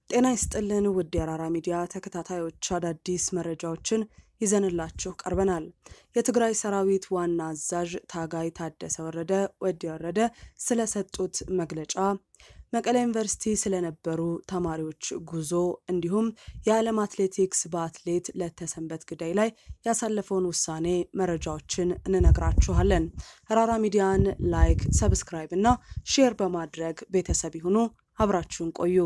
ጤና ይስጥልን ውድ የአራራ ሚዲያ ተከታታዮች አዳዲስ መረጃዎችን ይዘንላችሁ ቀርበናል። የትግራይ ሰራዊት ዋና አዛዥ ታጋይ ታደሰ ወረደ ወዲ ወረደ ስለሰጡት መግለጫ፣ መቀሌ ዩኒቨርሲቲ ስለነበሩ ተማሪዎች ጉዞ እንዲሁም የዓለም አትሌቲክስ በአትሌት ለተሰንበት ግዳይ ላይ ያሳለፈውን ውሳኔ መረጃዎችን እንነግራችኋለን። አራራ ሚዲያን ላይክ፣ ሰብስክራይብ እና ሼር በማድረግ ቤተሰብ ይሁኑ። አብራችሁን ቆዩ።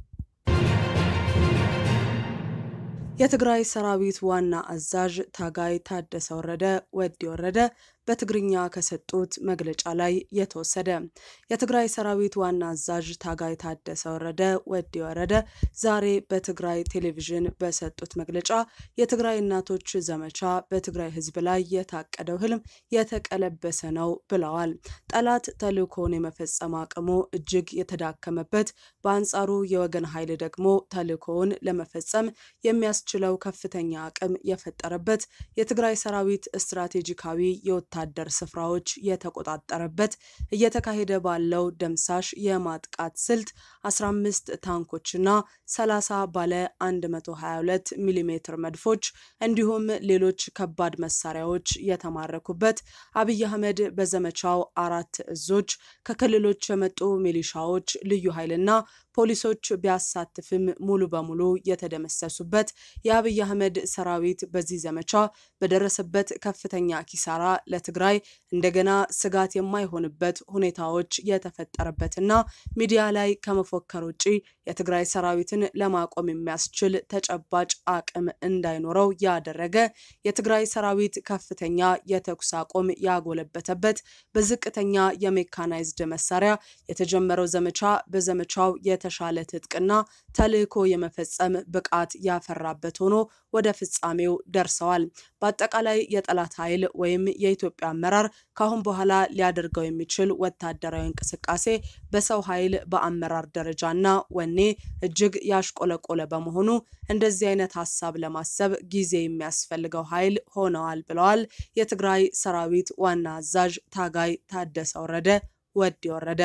የትግራይ ሰራዊት ዋና አዛዥ ታጋይ ታደሰ ወረደ ወዲ ወረደ በትግርኛ ከሰጡት መግለጫ ላይ የተወሰደ። የትግራይ ሰራዊት ዋና አዛዥ ታጋይ ታደሰ ወረደ ወዲ ወረደ ዛሬ በትግራይ ቴሌቪዥን በሰጡት መግለጫ የትግራይ እናቶች ዘመቻ በትግራይ ሕዝብ ላይ የታቀደው ህልም የተቀለበሰ ነው ብለዋል። ጠላት ተልእኮውን የመፈጸም አቅሙ እጅግ የተዳከመበት፣ በአንጻሩ የወገን ኃይል ደግሞ ተልእኮውን ለመፈጸም የሚያስችለው ከፍተኛ አቅም የፈጠረበት የትግራይ ሰራዊት ስትራቴጂካዊ ወታደር ስፍራዎች የተቆጣጠረበት እየተካሄደ ባለው ደምሳሽ የማጥቃት ስልት 15 ታንኮችና 30 ባለ 122 ሚሜ መድፎች እንዲሁም ሌሎች ከባድ መሳሪያዎች የተማረኩበት አብይ አህመድ በዘመቻው አራት እዞች ከክልሎች የመጡ ሚሊሻዎች፣ ልዩ ኃይልና ፖሊሶች ቢያሳትፍም ሙሉ በሙሉ የተደመሰሱበት የአብይ አህመድ ሰራዊት በዚህ ዘመቻ በደረሰበት ከፍተኛ ኪሳራ ለትግራይ እንደገና ስጋት የማይሆንበት ሁኔታዎች የተፈጠረበትና ሚዲያ ላይ ከመፎከር ውጪ የትግራይ ሰራዊትን ለማቆም የሚያስችል ተጨባጭ አቅም እንዳይኖረው ያደረገ የትግራይ ሰራዊት ከፍተኛ የተኩስ አቁም ያጎለበተበት በዝቅተኛ የሜካናይዝድ መሳሪያ የተጀመረው ዘመቻ በዘመቻው የተሻለ ትጥቅና ተልዕኮ የመፈጸም ብቃት ያፈራበት ሆኖ ወደ ፍጻሜው ደርሰዋል። በአጠቃላይ የጠላት ኃይል ወይም የኢትዮጵያ አመራር ካሁን በኋላ ሊያደርገው የሚችል ወታደራዊ እንቅስቃሴ በሰው ኃይል በአመራር ደረጃና ወኔ እጅግ ያሽቆለቆለ በመሆኑ እንደዚህ አይነት ሀሳብ ለማሰብ ጊዜ የሚያስፈልገው ኃይል ሆነዋል ብለዋል የትግራይ ሰራዊት ዋና አዛዥ ታጋይ ታደሰ ወረደ ወዲ ወረደ።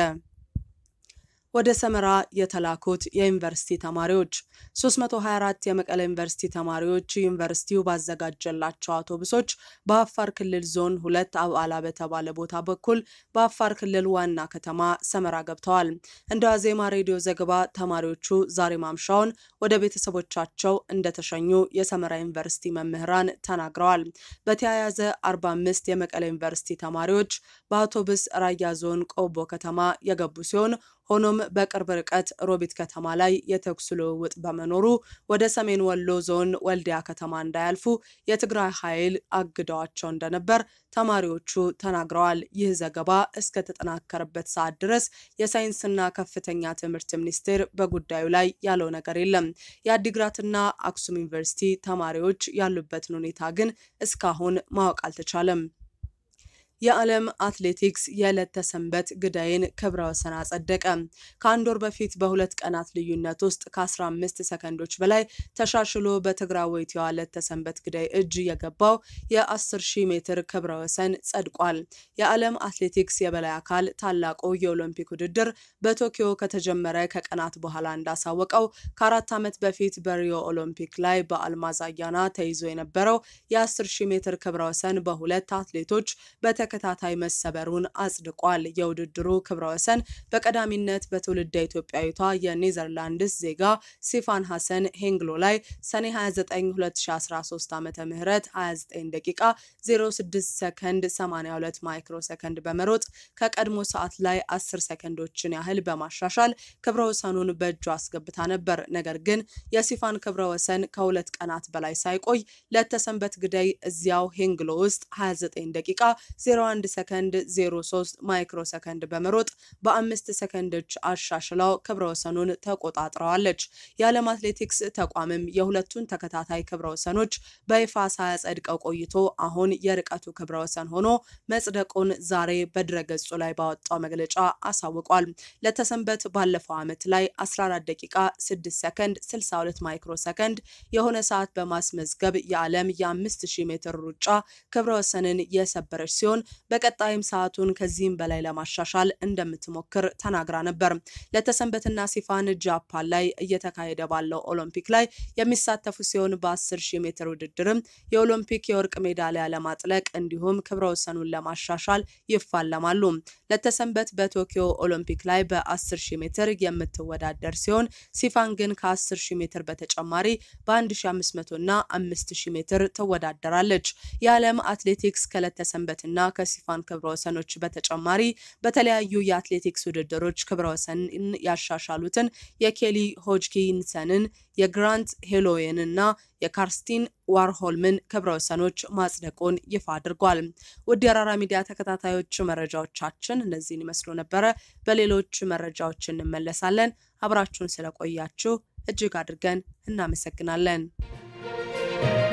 ወደ ሰመራ የተላኩት የዩኒቨርሲቲ ተማሪዎች 324 የመቀለ ዩኒቨርሲቲ ተማሪዎች ዩኒቨርሲቲው ባዘጋጀላቸው አውቶቡሶች በአፋር ክልል ዞን ሁለት አብዓላ በተባለ ቦታ በኩል በአፋር ክልል ዋና ከተማ ሰመራ ገብተዋል። እንደ ዋዜማ ሬዲዮ ዘገባ ተማሪዎቹ ዛሬ ማምሻውን ወደ ቤተሰቦቻቸው እንደተሸኙ የሰመራ ዩኒቨርሲቲ መምህራን ተናግረዋል። በተያያዘ 45 የመቀለ ዩኒቨርሲቲ ተማሪዎች በአውቶቡስ ራያ ዞን ቆቦ ከተማ የገቡ ሲሆን ሆኖም በቅርብ ርቀት ሮቢት ከተማ ላይ የተኩስ ልውውጥ በመኖሩ ወደ ሰሜን ወሎ ዞን ወልዲያ ከተማ እንዳያልፉ የትግራይ ኃይል አግደዋቸው እንደነበር ተማሪዎቹ ተናግረዋል። ይህ ዘገባ እስከተጠናከረበት ሰዓት ድረስ የሳይንስና ከፍተኛ ትምህርት ሚኒስቴር በጉዳዩ ላይ ያለው ነገር የለም። የአዲግራትና አክሱም ዩኒቨርሲቲ ተማሪዎች ያሉበትን ሁኔታ ግን እስካሁን ማወቅ አልተቻለም። የዓለም አትሌቲክስ የዕለት ተሰንበት ግዳይን ክብረ ወሰን አጸደቀ። ከአንድ ወር በፊት በሁለት ቀናት ልዩነት ውስጥ ከ15 ሰከንዶች በላይ ተሻሽሎ በትግራዊቷ ዕለት ተሰንበት ግዳይ እጅ የገባው የ10 ሺህ ሜትር ክብረ ወሰን ጸድቋል። የዓለም አትሌቲክስ የበላይ አካል ታላቁ የኦሎምፒክ ውድድር በቶኪዮ ከተጀመረ ከቀናት በኋላ እንዳሳወቀው ከአራት ዓመት በፊት በሪዮ ኦሎምፒክ ላይ በአልማዝ አያና ተይዞ የነበረው የ10 ሺህ ሜትር ክብረ ወሰን በሁለት አትሌቶች በተ ተከታታይ መሰበሩን አጽድቋል። የውድድሩ ክብረ ወሰን በቀዳሚነት በትውልደ ኢትዮጵያዊቷ የኔዘርላንድስ ዜጋ ሲፋን ሐሰን ሄንግሎ ላይ ሰኔ 29 2013 ዓ ም 29 ደቂቃ 06 ሰከንድ 82 ማይክሮ ሰከንድ በመሮጥ ከቀድሞ ሰዓት ላይ 10 ሰከንዶችን ያህል በማሻሻል ክብረ ወሰኑን በእጁ አስገብታ ነበር። ነገር ግን የሲፋን ክብረ ወሰን ከሁለት ቀናት በላይ ሳይቆይ ለተሰንበት ግዳይ እዚያው ሄንግሎ ውስጥ 29 ደቂቃ 01 ሰከንድ 03 ማይክሮ ሰከንድ በመሮጥ በአምስት ሰከንዶች አሻሽለው ክብረ ወሰኑን ተቆጣጥረዋለች። የዓለም አትሌቲክስ ተቋምም የሁለቱን ተከታታይ ክብረ ወሰኖች በይፋ ሳያጸድቀው ቆይቶ አሁን የርቀቱ ክብረ ወሰን ሆኖ መጽደቁን ዛሬ በድረገጹ ላይ ባወጣው መግለጫ አሳውቋል። ለተሰንበት ባለፈው ዓመት ላይ 14 ደቂቃ 6 ሰከንድ 62 ማይክሮ ሰከንድ የሆነ ሰዓት በማስመዝገብ የዓለም የ5000 ሜትር ሩጫ ክብረ ወሰንን የሰበረች ሲሆን በቀጣይም ሰዓቱን ከዚህም በላይ ለማሻሻል እንደምትሞክር ተናግራ ነበር። ለተሰንበትና ሲፋን ጃፓን ላይ እየተካሄደ ባለው ኦሎምፒክ ላይ የሚሳተፉ ሲሆን በ10 ሺህ ሜትር ውድድርም የኦሎምፒክ የወርቅ ሜዳሊያ ለማጥለቅ እንዲሁም ክብረ ወሰኑን ለማሻሻል ይፋለማሉ። ለተሰንበት በቶኪዮ ኦሎምፒክ ላይ በ10 ሺህ ሜትር የምትወዳደር ሲሆን ሲፋን ግን ከ10 ሺህ ሜትር በተጨማሪ በ1500 እና 5000 ሜትር ትወዳደራለች። የዓለም አትሌቲክስ ከለተሰንበትና ከሲፋን ክብረ ወሰኖች በተጨማሪ በተለያዩ የአትሌቲክስ ውድድሮች ክብረ ወሰን ያሻሻሉትን የኬሊ ሆጅኪንሰንን የግራንት ሄሎዌን እና የካርስቲን ዋርሆልምን ክብረ ወሰኖች ማጽደቁን ይፋ አድርጓል። ውድ የአራራ ሚዲያ ተከታታዮች መረጃዎቻችን እነዚህን ይመስሉ ነበረ። በሌሎች መረጃዎች እንመለሳለን። አብራችሁን ስለቆያችሁ እጅግ አድርገን እናመሰግናለን።